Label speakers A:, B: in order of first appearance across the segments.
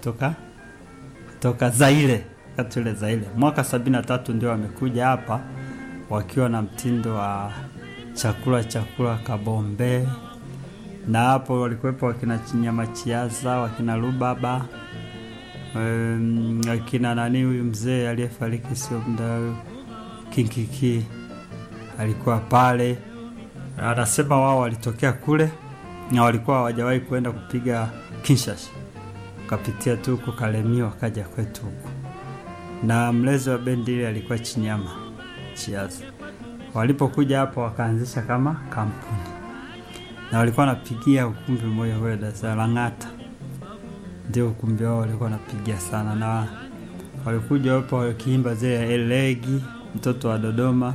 A: kutoka kutoka Zaire, wakati ule Zaire. Mwaka sabini na tatu ndio wamekuja hapa wakiwa na mtindo wa chakula chakula kabombe, na hapo walikuwepo wakina Chinyama Chiaza, wakina Rubaba, um, wakina nani huyu mzee aliyefariki sio muda huyu Kinkiki alikuwa pale. Anasema wao walitokea kule na walikuwa hawajawahi kwenda kupiga Kinshasa, wakapitia tu huko Kalemi wakaja kwetu huku, na mlezi wa bendi ile alikuwa Chinyama Chiaza. Walipokuja hapa wakaanzisha kama kampuni, na walikuwa wanapigia ukumbi mmoja kule Dar es Salaam Lang'ata, ndio ukumbi wao walikuwa wanapigia sana, na walikuja hapa wakiimba zile elegi mtoto wa Dodoma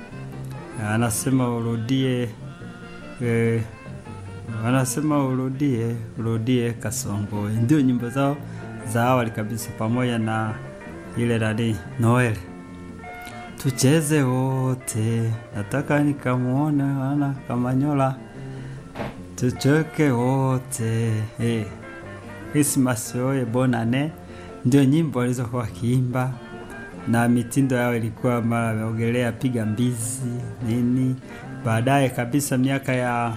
A: anasema urudie eh, anasema urudie urudie Kasongo, ndio nyimbo zao za awali kabisa, pamoja na ile nani Noel, tucheze wote, nataka nikamwone ana Kamanyola, tuchoke wote eh, Christmas oye bonane, ndio nyimbo walizokuwa wakiimba na mitindo yao ilikuwa mara ameogelea piga mbizi nini. Baadaye kabisa miaka ya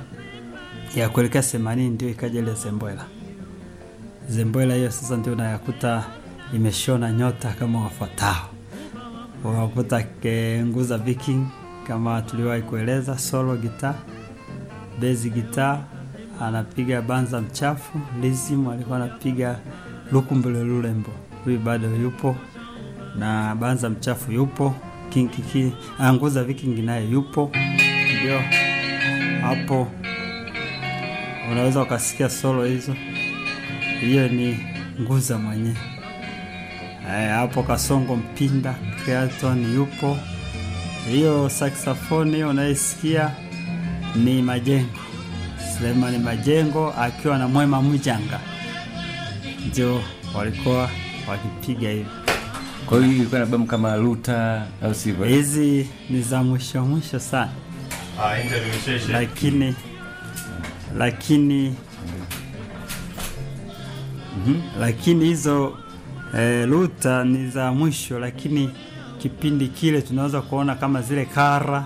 A: ya kuelekea themanini ndio ikaja ile Zembwela. Zembwela hiyo sasa ndio unayakuta imeshona nyota kama wafuatao, unakuta Nguza Viking kama tuliwahi kueleza, solo gitaa, bezi gitaa, anapiga banza mchafu. Lizim alikuwa anapiga lukumbele lulembo, huyu bado yupo na banza mchafu yupo, kinkiki Nguza Viking naye yupo. Ndio hapo unaweza ukasikia solo hizo, hiyo ni Nguza mwenyewe. Hapo Kasongo Mpinda Creaton yupo. Hiyo saxophone hiyo unaisikia ni Majengo, Sulemani Majengo akiwa na Mwema Mjanga, ndio walikuwa wakipiga hivi.
B: Kwa hiyo ilikuwa na albamu kama Luta au sivyo?
A: Hizi ni za mwisho mwisho sana, lakini lakini lakini hizo eh, Luta ni za mwisho, lakini kipindi kile tunaweza kuona kama zile kara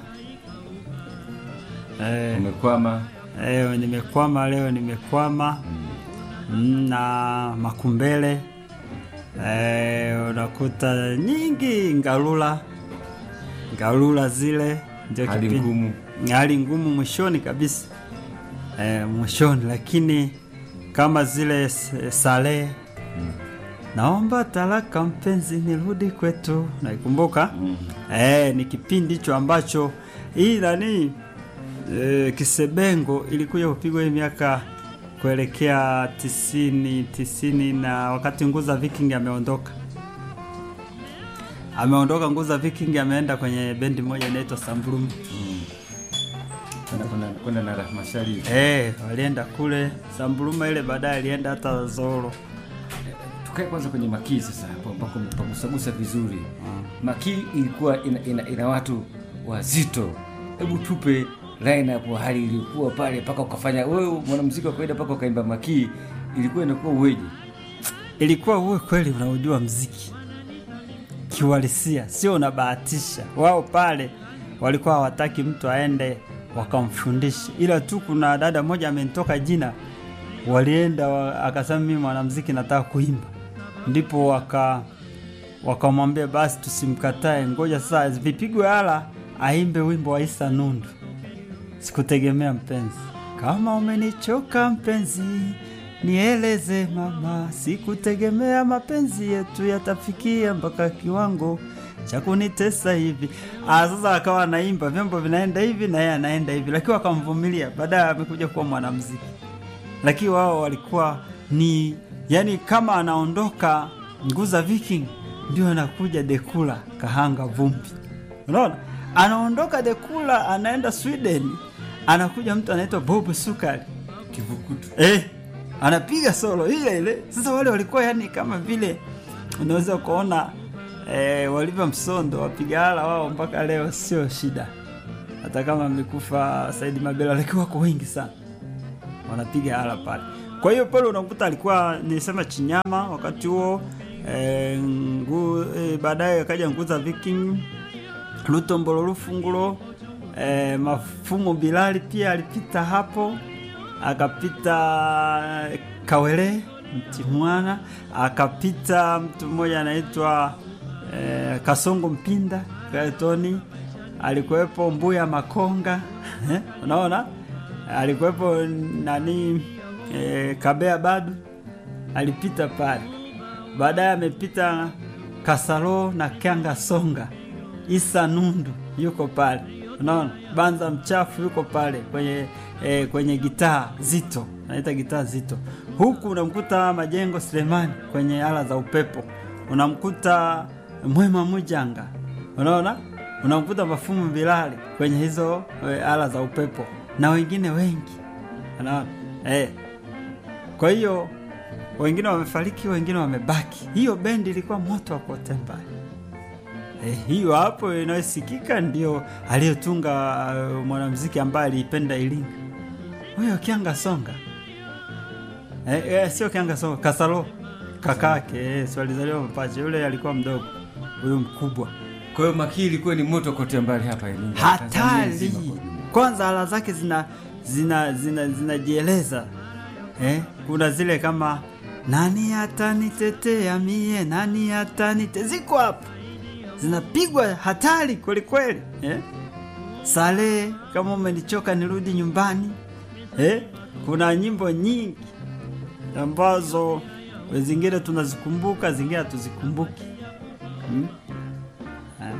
A: eh,
B: Umekwama
A: eh, nimekwama leo nimekwama mm, na makumbele eh, unakuta nyingi ngalula ngalula zile ndio
B: hali
A: kipindi-
B: ngumu.
A: hali ngumu mwishoni kabisa eh, mwishoni, lakini kama zile s- sale naomba talaka mpenzi nirudi kwetu, naikumbuka eh, ni kipindi hicho ambacho hii nani eh, Kisebengo ilikuja kupigwa hii miaka kuelekea tisini tisini, na wakati Nguza Viking ameondoka ameondoka Nguza Viking ameenda kwenye bendi moja inaitwa Sambrum.
B: Kwenda- kwenda- kwenda na Rahma Sharif.
A: Eh, walienda kule Samburuma ile, baadaye alienda hata Zoro.
B: Tukae kwanza kwenye Makii sasa, hapo ambako pagusagusa vizuri. Makii ilikuwa ina, ina, ina watu wazito. Hebu tupe line up hali ilikuwa pale mpaka ukafanya wewe mwanamuziki wa kawaida mpaka ukaimba Makii, ilikuwa inakuwa uweje?
A: Ilikuwa uwe kweli unaujua mziki kiuhalisia, sio unabahatisha. Wao pale walikuwa hawataki mtu aende wakamfundisha, ila tu kuna dada moja amenitoka jina, walienda wa, akasema mimi mwanamziki nataka kuimba, ndipo waka wakamwambia basi tusimkatae, ngoja sasa vipigwe ala aimbe wimbo wa Isa Nundu, sikutegemea mpenzi. Kama umenichoka mpenzi, nieleze mama, sikutegemea mapenzi yetu yatafikia mpaka kiwango cha kunitesa hivi. Ah, sasa akawa anaimba, vyombo vinaenda hivi na yeye anaenda hivi, lakini wakamvumilia. Baadaye amekuja kuwa mwanamuziki, lakini wao walikuwa ni yani, kama anaondoka Nguza Viking ndio anakuja Dekula Kahanga Vumbi, unaona, anaondoka Dekula anaenda Sweden, anakuja mtu anaitwa Bob Sukari
B: Kivukutu.
A: eh, anapiga solo ile ile. Sasa wale walikuwa yani kama vile unaweza kuona eh, walivyo msondo wapiga ala wao mpaka leo sio shida, hata kama amekufa Saidi Mabela, lakini wako wengi sana wanapiga ala pale. Kwa hiyo pale unakuta alikuwa nilisema Chinyama wakati huo e, ngu, e, baadaye akaja Nguza Viking, Lutombolo Lufungulo, e, Mafumo Bilali pia alipita hapo, akapita Kawele Mtimwana, akapita mtu mmoja anaitwa e, Kasongo Mpinda Gaetoni, alikuwepo Mbuya Makonga unaona, alikuwepo nani e, Kabea Badu alipita pale. Baadaye amepita Kasalo na Kyanga Songa, Isa Nundu yuko pale, unaona. Banza Mchafu yuko pale kwenye e, kwenye gitaa zito, naita gitaa zito. Huku unamkuta Majengo Selemani kwenye ala za upepo, unamkuta Mwema Mujanga, unaona, unamkuta Mafumu Bilali kwenye hizo e, ala za upepo na wengine wengi, unaona e. Kwa hiyo wengine wamefariki, wengine wamebaki. Hiyo bendi ilikuwa moto wa kotemba. E, hiyo hapo inayosikika ndio aliyotunga uh, mwanamuziki ambaye aliipenda Iringa, huyo Kyanga Songa. E, e, sio Kyanga Songa, Kasalo kakake, e, si walizaliwa mapacha. Yule alikuwa mdogo, huyu mkubwa.
B: Kwa hiyo Makii ilikuwa ni moto kote mbali hapa Iringa. Tanzania
A: Hatari
B: nzima kwa ujumla.
A: kwanza, ala zake zina zina zina zinajieleza eh? Kuna zile kama nani atanitetea mie, nani atanite, ziko hapo zinapigwa hatari kweli kweli eh? Sale kama umenichoka nirudi nyumbani eh? Kuna nyimbo nyingi ambazo zingine tunazikumbuka, zingine hatuzikumbuki hmm? eh?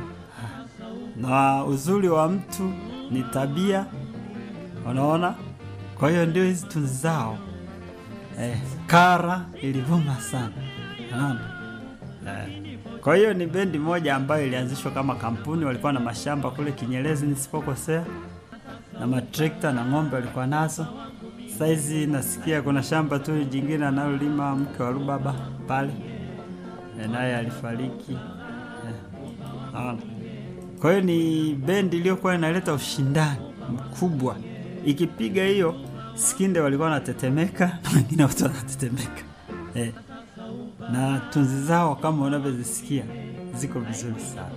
A: na uzuri wa mtu ni tabia, unaona. Kwa hiyo ndio hizi tunzi zao eh, kara ilivuma sana, unaona eh. Kwa hiyo ni bendi moja ambayo ilianzishwa kama kampuni. Walikuwa na mashamba kule Kinyerezi nisipokosea, na matrekta na ng'ombe walikuwa nazo. Saizi nasikia kuna shamba tu jingine analolima mke wa Rubaba pale, eh, naye alifariki eh, unaona. Kwa hiyo ni bendi iliyokuwa inaleta ushindani mkubwa. Ikipiga hiyo Skinde walikuwa wanatetemeka na wengine wote wanatetemeka eh. Na tunzi zao kama unavyozisikia ziko vizuri sana.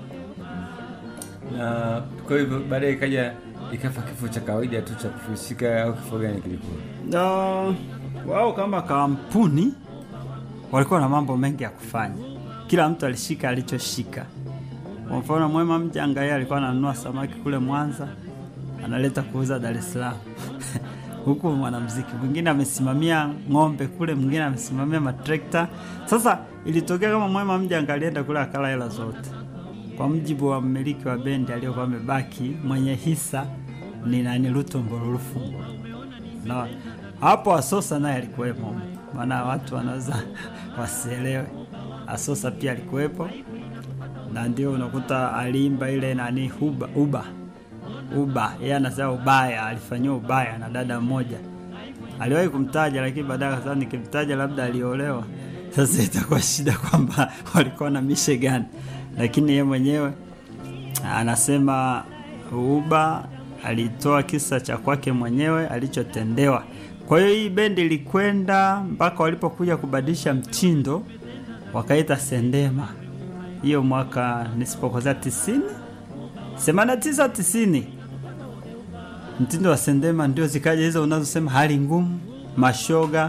B: Na kwa hivyo baadaye ikaja ikafa kifo cha kawaida tu cha kufusika au kifo gani kilikuwa?
A: Na wao kama kampuni walikuwa na mambo mengi ya kufanya, kila mtu alishika alichoshika. Kwa mfano Mwema Mjanga yeye alikuwa ananunua samaki kule Mwanza analeta kuuza Dar es Salaam huku mwanamuziki mwingine amesimamia ng'ombe kule, mwingine amesimamia matrekta. Sasa ilitokea kama Mwema Mjanga alienda kule akala hela zote, kwa mjibu wa mmiliki wa bendi aliyokuwa amebaki, mwenye hisa ni nani, Lutombolo Lufungulo. Na hapo Asosa naye alikuwepo, maana watu wanaweza wasielewe. Asosa pia alikuwepo, na ndio unakuta aliimba ile nani huba uba uba, yeye anasema ubaya, alifanyiwa ubaya na dada mmoja. Aliwahi kumtaja, lakini baadaye akasema nikimtaja labda aliolewa, sasa itakuwa shida kwamba walikuwa na mishe gani, lakini yeye mwenyewe anasema uba alitoa kisa cha kwake mwenyewe alichotendewa. Kwa hiyo hii bendi ilikwenda mpaka walipokuja kubadilisha mtindo wakaita Sendema, hiyo mwaka nisipokosea tisini themanini na tisa tisini, mtindo wa Sendema ndio zikaja hizo unazosema hali ngumu, mashoga.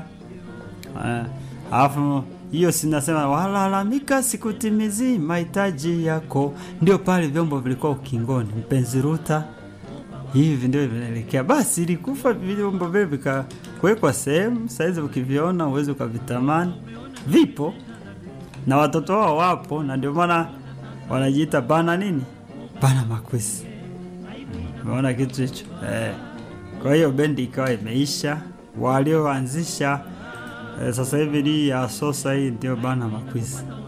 A: Alafu hiyo sinasema walalamika sikutimizi mahitaji yako, ndio pale vyombo vilikuwa ukingoni, mpenzi Ruta hivi ndio vinaelekea. Basi ilikufa vyombo vile vikakuwekwa sehemu, saizi ukiviona uwezi ukavitamani, vipo na watoto wao wapo, na ndio maana wanajiita bana nini, bana makwisi. Umeona kitu hicho eh? Kwa hiyo bendi ikawa imeisha, walioanzisha eh, sasa hivi ni ya sosa hii ndio bana makwisi.